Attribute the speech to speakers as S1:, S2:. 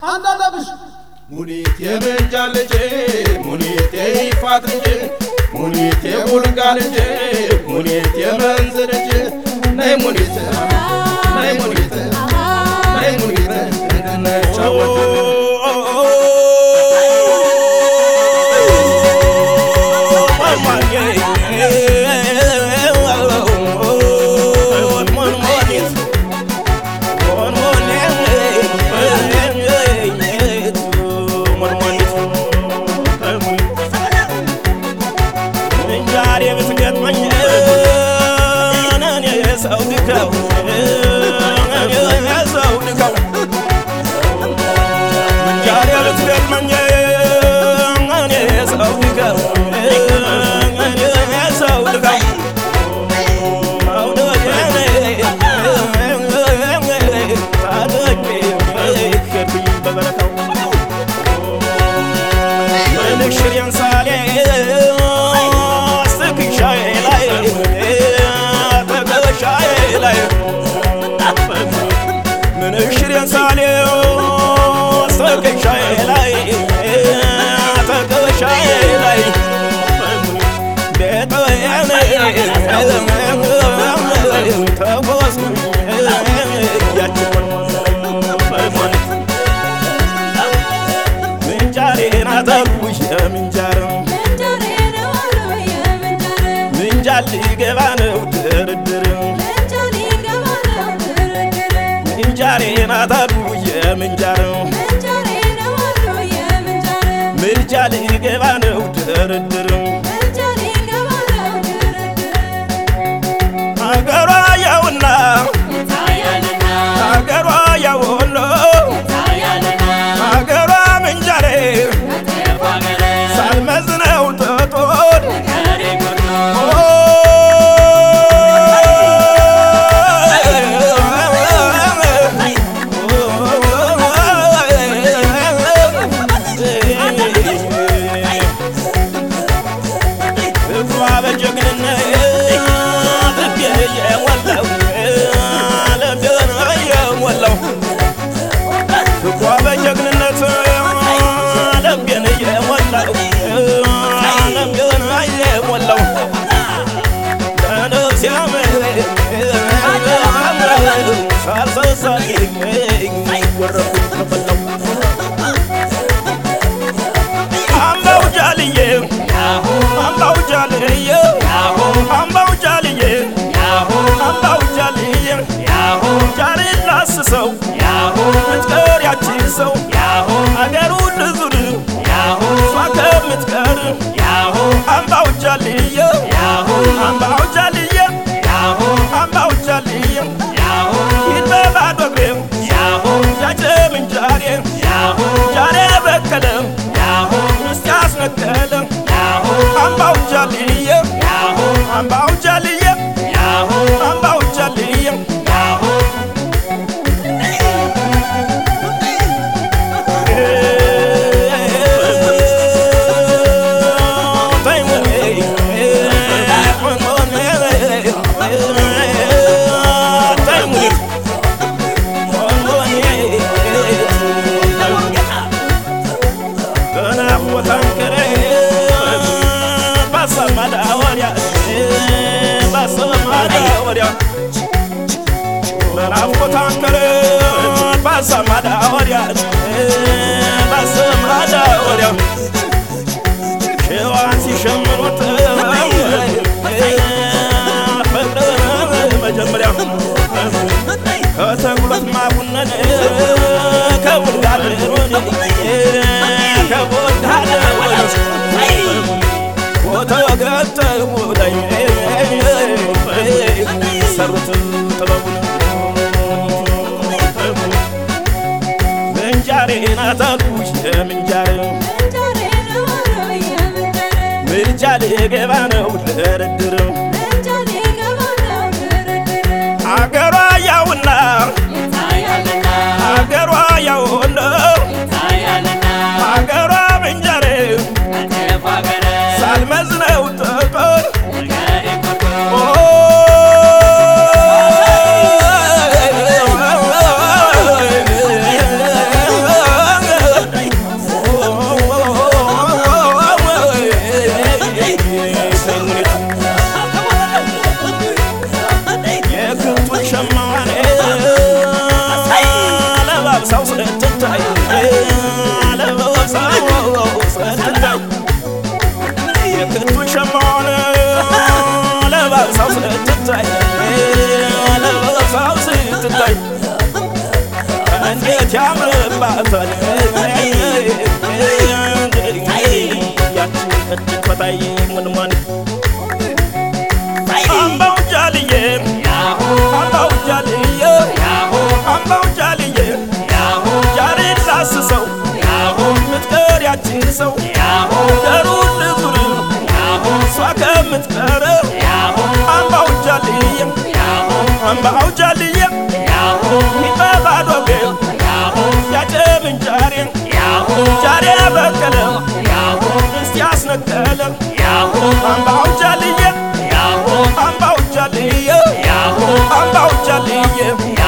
S1: አንዳለብሽ
S2: ሙኒት የምንጃ ልጅ ሙኒት የይፋት ልጅ ሙኒት የቡልጋ ልጅ ሙኒት የመንዝ ልጅ ነይ ሙኒት ነይ ሙኒት ነይ ሙኒት እንድንጫወት
S3: ምንጃር ሊገባ ነው ድርድር ምንጃሬ ናታሉ የምንጃር ምርጫ ሊገባ ነው ድርድር አገሯ ያውና አገሯ ያወሎ አገሯ ምንጃሬ ሳልመዝነው ተጦን አምባው ጃልዬ አምባው ጃልዬ አምባው ጃልዬ አምባው ጃልዬ ጃሬ ላስሰው ምትቀር ያቺ ሰው አገሩ ልዙር እሷ ከምትቀር አምባው ጃልዬ አምባው ጃልዬ አምባው ጃልዬ ሂድ በባዶ እግሬ ያጀ ምንጃሬ ጃሬ በቀለ ምስት ያስነቀለ አምባው ጃልዬ አምባው ጃልዬ አምባው ጃልዬ ናፍቆታንከረ ባሰማዳ ወዲያ ባሰማዳ ወዲያ ሸዋን ሲሸምኑት ፍቅር መጀመሪያ ከተጉለት ማቡነን ከቡልጋር ከቡልጋር ወተገተሙ ላይ ሰሩት ጥበቡን ምንጃሬ ናታሉ የምንጃር ምርጫ ሊገባ ነው ድርድር አገሯ ያውና አገሯ ያውና አገሯ ምንጃሬ ሳልመዝነው ጥቁር ስትታይ እንዴት ያምርባታል ያችን እጅግ ፈታይ ምንማን አምባው ጃልዬ አምባው ጃልዬ አምባው ጃልዬ ጃሬን ላስሰው ምትቀር ያችን ሰው ደሩን ልዙር እሷ ከምትቀር አምባው ጃልዬ አምባው ጃልዬ ሚጠባዶ ቤት ያጨምን ጃሬ ጃሬ በቀለ እስቲ ያስነቀለ አምባው ጃልዬ አምባው ጃልዬ አምባው ጃልዬ